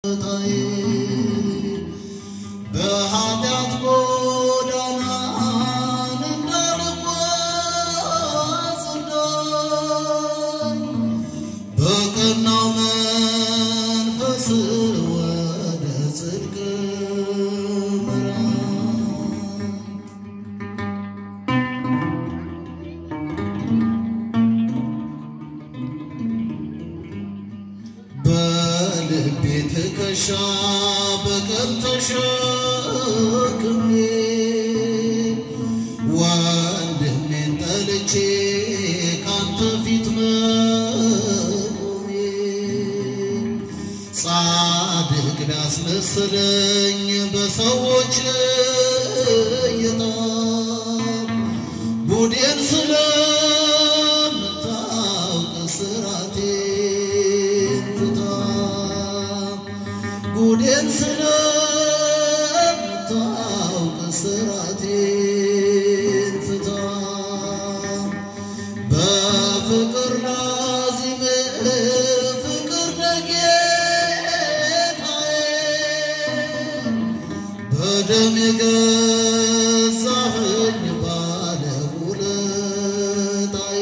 በኃጢአት ጎዳና እንዳልጓዝ እርዳኝ። በቀናው መንፈስ ወደ ጽድቅ ምራኝ። በልቤ ትከሻ በቀል ተሸክሜ ወንድሜን ጠልቼ ካንተ ፊት መቆሜ ጻድቅ ቢያስመስለኝ በሰዎች እይታ ጉዴን ስለምታውቅ ስራቴን ፍታ ጉዴን ስለምታውቅ ስራቴን ፍታ በፍቅር ላዚም ፍቅር ነጌታዬ በደም የገዛኸኝ ባለውለታዬ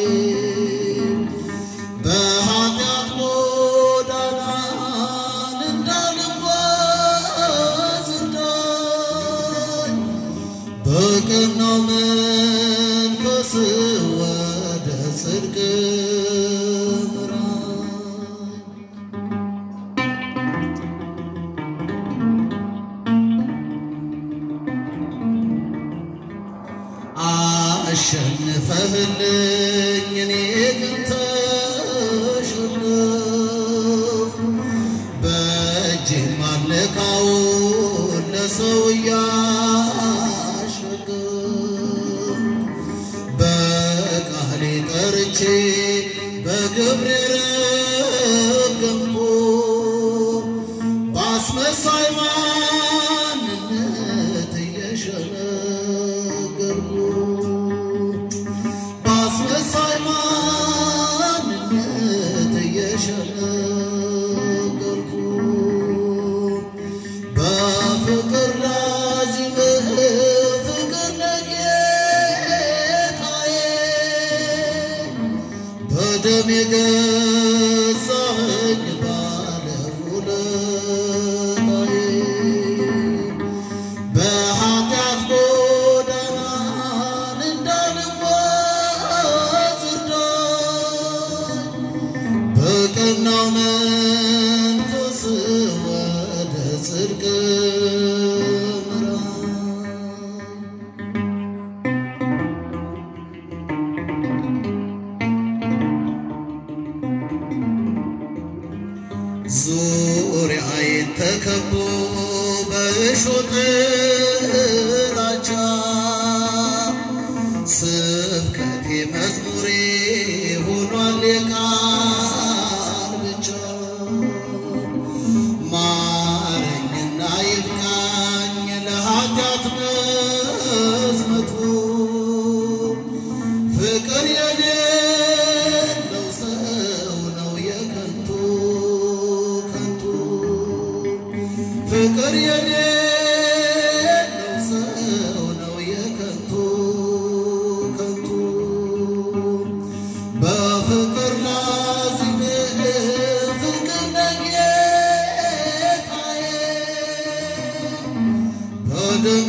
በኃጢአት ጎዳና እንዳልጓዝ እርዳኝ። በቀናው መንፈስ ወደ ጽድቅ ምራኝ። አሸንፈህልኝ እኔ ግን ተሸነፍኩ። በእጅ ማለካውን ለሰው እያሸገም በቃሌ ጠርቼ በግብሬ ረገምኩ በአስመሳይ ማንነት እየሸነገልኩ በአስመሳይ ማንነት እየሸነገልኩ በፍቅር ላዚም ፍቅር ነጌታዬ በደም የገዛኸኝ ባለውለታዬ በኃጢአት ጎዳና እንዳልጓዝ እርዳኝ። በቀናው መንፈስ ወደ ጽድቅ ምራኝ። ዙሪያዬን ተከቦ በእሾህ ጥላቻ ስብከቴ መዝሙሬ ሆኗል የቃል ብቻ ማረኝና ይብቃኝ ለኃጢአት መዝመቱ ፍቅር የሌለው ሰው ነው የከንቱ ከንቱ ፍቅር የሌለው ሰው ነው የከንቱ ከንቱ በፍቅር ላዚም ፍቅር ነጌታዬ በደም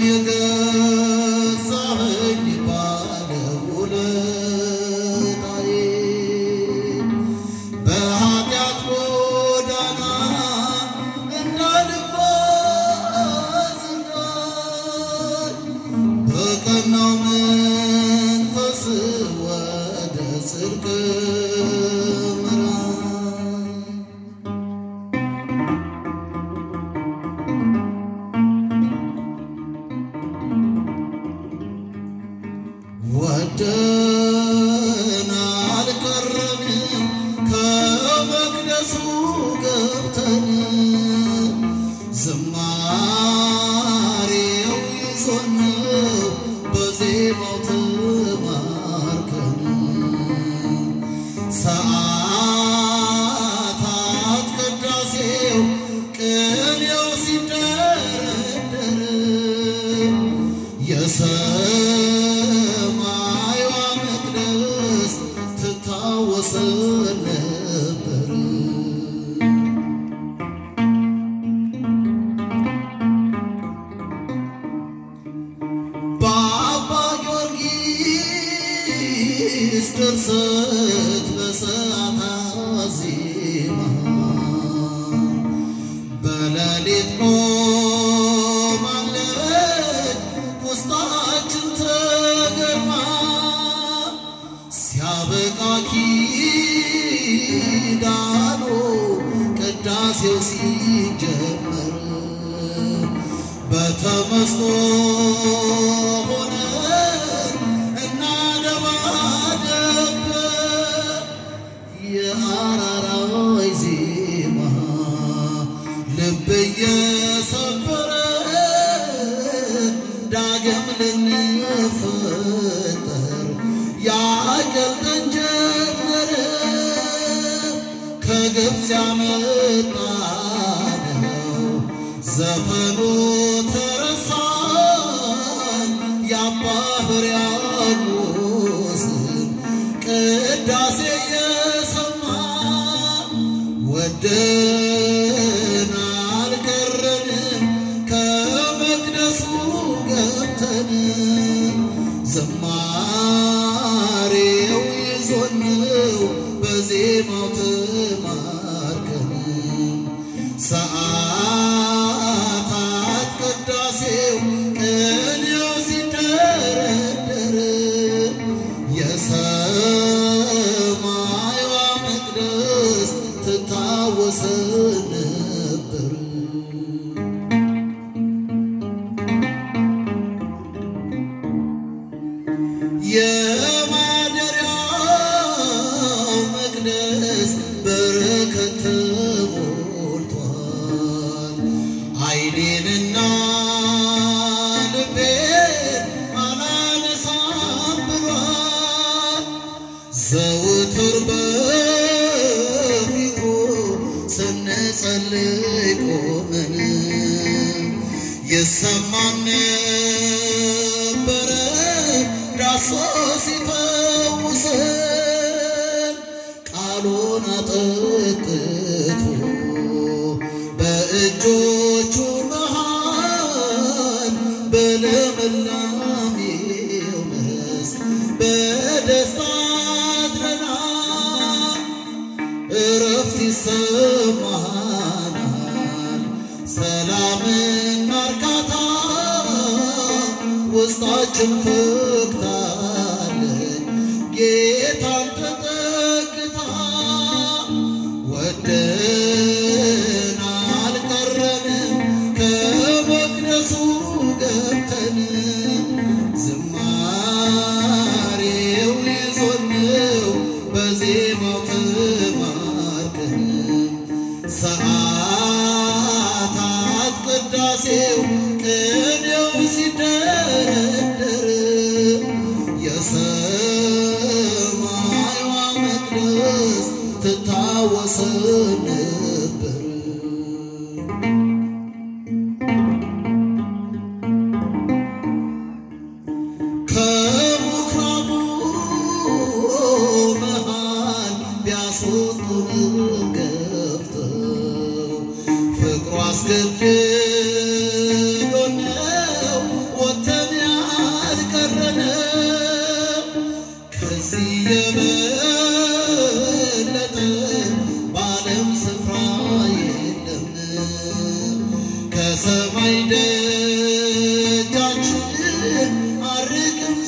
የገዛኸኝ ባለውለታዬ በኃጢአት ጎዳና እንዳልጓዝ እርዳኝ። በቀናው መንፈስ ወደ ጽድቅ ምራኝ። ድርሰት በሰዓታት ዜማ በሌሊት ቆማለች ውስጣችን ተገርማ ሲያበቃ ኪዳኑ ቅዳሴው ሲጀመር በተመስጦ ሆነን እናደባደብ የአራራይ ዜማ ልብ እየሰበረ ዳግም ልንፈጠር ያቀልጠን ጀመረ ከግብፅ ያመጣነው ዘፈኑ ተረሳን የአባ ሕርያቆስን ቅዳሴ የሰማን ወደን አልቀረንም ከመቅደሱ ገብተን ዝማሬው ይዞነው በዜማው ተማርከን ሰዓታት ቅዳሴው ቅኔው ሲደረደር የሰማይዋ መቅደስ ትታወሰን ነበር። የማደሪያው መቅደስ በረከት ተሞልቷል። ዓይኔንና ልቤን አላነሳም ብሏል። ዘውትር በፊቱ ስንጸልይ ቆመን የሰማን ነበረ ዳሶ ሲፈውሰን ቃሉን አጠጥቶ በእጆቹ መሃል በልምላሜው መስክ በደስታ አድረናል። እረፍት ይሰማናል፣ ሰላምና እርካታ ውስጣችን ፈክታለች ጌታን ተጠግታ ወደን አልቀረንም ከመቅደሱ ገብተን ዝማሬው ይዞነው በዜማው ተማርከን ሰዓታት ቅዳሴው ቅኔው ሲደረደር የሰማይዋ መቅደስ ትታወሰን ነበር። ከምኵራቡ መሃል ቢያስወጡንም ገፍተው ፍቅሩ አስገድዶን ነው ወጥተን ያልቀረነው። ከዚህ የበለጠ በዓለም ስፍራ የለም። ከሰማይ ደጃችን አርቅም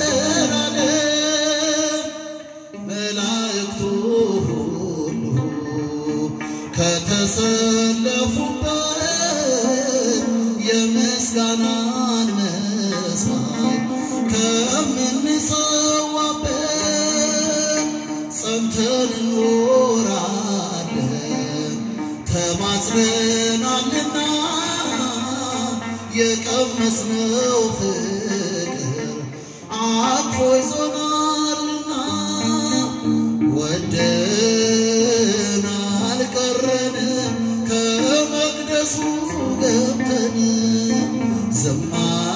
ዘላለም መላእክቱ ሁሉ ከተሰለፉበት የምስጋናን መስዋዕት ከምንሰዋበት ጸንተን እንኖራለን ተማጽነናልና የቀመስነው ፍቅር አቅፎ ይዞናልና ወደን አልቀረንም ከመቅደሱ ገብተን ዝማ